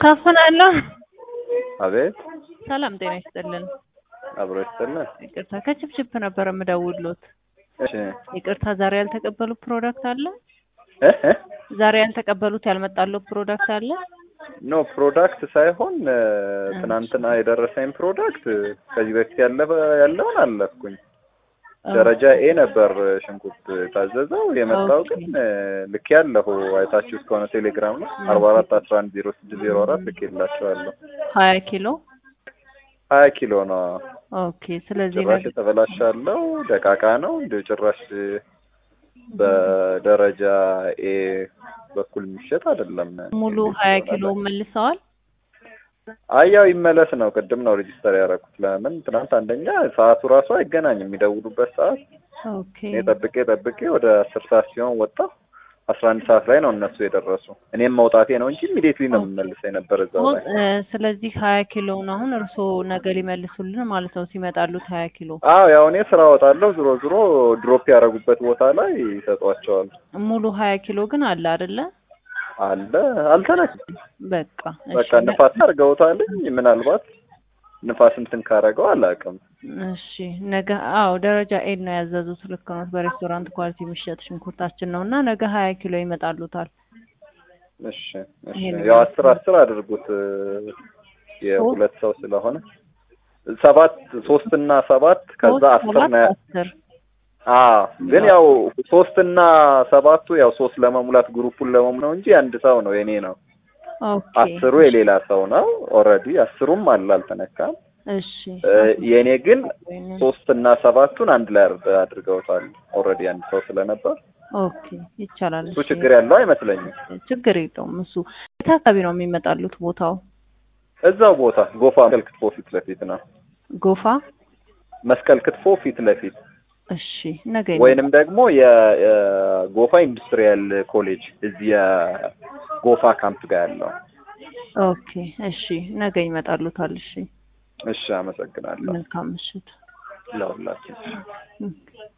ካፈናለሁ። አቤት ሰላም ጤና ይስጥልን። አብሮ ይስጥልን። ይቅርታ ከችፕችፕ ነበር የምደውልዎት። እሺ ይቅርታ ዛሬ ያልተቀበሉት ፕሮዳክት አለ? እ እ ዛሬ ያልተቀበሉት ያልመጣልዎት ፕሮዳክት አለ? ኖ ፕሮዳክት ሳይሆን እ፣ ትናንትና የደረሰኝ ፕሮዳክት ከዚህ በፊት ያለፈ ያለውን አለፍኩኝ። ደረጃ ኤ ነበር ሽንኩርት የታዘዘው የመጣው ኦኬ። ግን እ፣ ልክ ያለሁ አይታችሁ እስከሆነ ቴሌግራም ነው አርባ አራት አስራ አንድ ዜሮ ስድስት ዜሮ አራት ልክ የላቸዋለሁ ሀያ ኪሎ ሀያ ኪሎ ነው ኦኬ። ስለዚህ ጭራሽ ነገ የተበላሻለው ደቃቃ ነው እንዲሁ ጭራሽ በደረጃ ኤ በኩል የሚሸጥ አይደለም። ሙሉ ሀያ ኪሎ መልሰዋል። አይ ያው ይመለስ ነው። ቅድም ነው ሬጂስተር ያደረኩት። ለምን ትናንት አንደኛ ሰዓቱ ራሱ አይገናኝም የሚደውሉበት ሰዓት። ኦኬ እኔ ጠብቄ ጠብቄ ወደ አስር ሰዓት ሲሆን ወጣሁ። አስራ አንድ ሰዓት ላይ ነው እነሱ የደረሱ። እኔም መውጣቴ ነው እንጂ ኢሚዲየትሊ ነው የምመልሰው የነበር እዛው ላይ። እ፣ ስለዚህ ሀያ ኪሎውን አሁን እርስዎ ነገ ሊመልሱልን ማለት ነው ሲመጣሉት ሀያ ኪሎ አዎ ያው እኔ ስራ እወጣለሁ። ዞሮ ዞሮ ድሮፕ ያደረጉበት ቦታ ላይ ይሰጧቸዋል። ሙሉ ሀያ ኪሎ ግን አለ አይደለ? አለ አልተነካም። በቃ በቃ እሺ ንፋስ አድርገውታልኝ። ምናልባት ንፋስ እንትን ካረገው አላውቅም። እሺ ነገ አዎ ደረጃ ኤድ ነው ያዘዙት። ልክ ነው። በሬስቶራንት ኳሊቲ የሚሸጥ ሽንኩርታችን ነው እና ነገ ሀያ ኪሎ ይመጣሉታል። እሺ እሺ ይሄን ያው አስር አስር አድርጉት እ፣ የሁለት ሰው ስለሆነ ሰባት ሶስት እና ሰባት ከዛ ሶስት አስር ሰባት ነው። አስር አዎ ግን ያው ሶስት እና ሰባቱ ያው ሶስት ለመሙላት ግሩፑን ለመሙላት ነው እንጂ አንድ ሰው ነው የኔ ነው። ኦኬ አስሩ የሌላ ሰው ነው። ኦልሬዲ አስሩም አለ አልተነካም። እሺ እ፣ የኔ ግን ወይንም- ሶስት እና ሰባቱን አንድ ላይ አድርገ- አድርገውታል። ኦልሬዲ አንድ ሰው ስለነበር ኦኬ ይቻላል። እሱ እሺ። ችግር ያለው አይመስለኝም። ችግር የለውም። እሱ የት አካባቢ ነው የሚመጣሉት ቦታው? እዛው ቦታ ጎፋ መስቀል ክትፎ ፊት ለፊት ነው። ጎፋ። መስቀል ክትፎ ፊት ለፊት እሺ ነገ ወይንም ደግሞ የጎፋ ኢንዱስትሪያል ኮሌጅ እዚህ የጎፋ ካምፕ ጋር ያለው። ኦኬ እሺ ነገ ይመጣሉታል። እሺ እሺ፣ አመሰግናለሁ መልካም ምሽት። ለሁላችን። ኦኬ።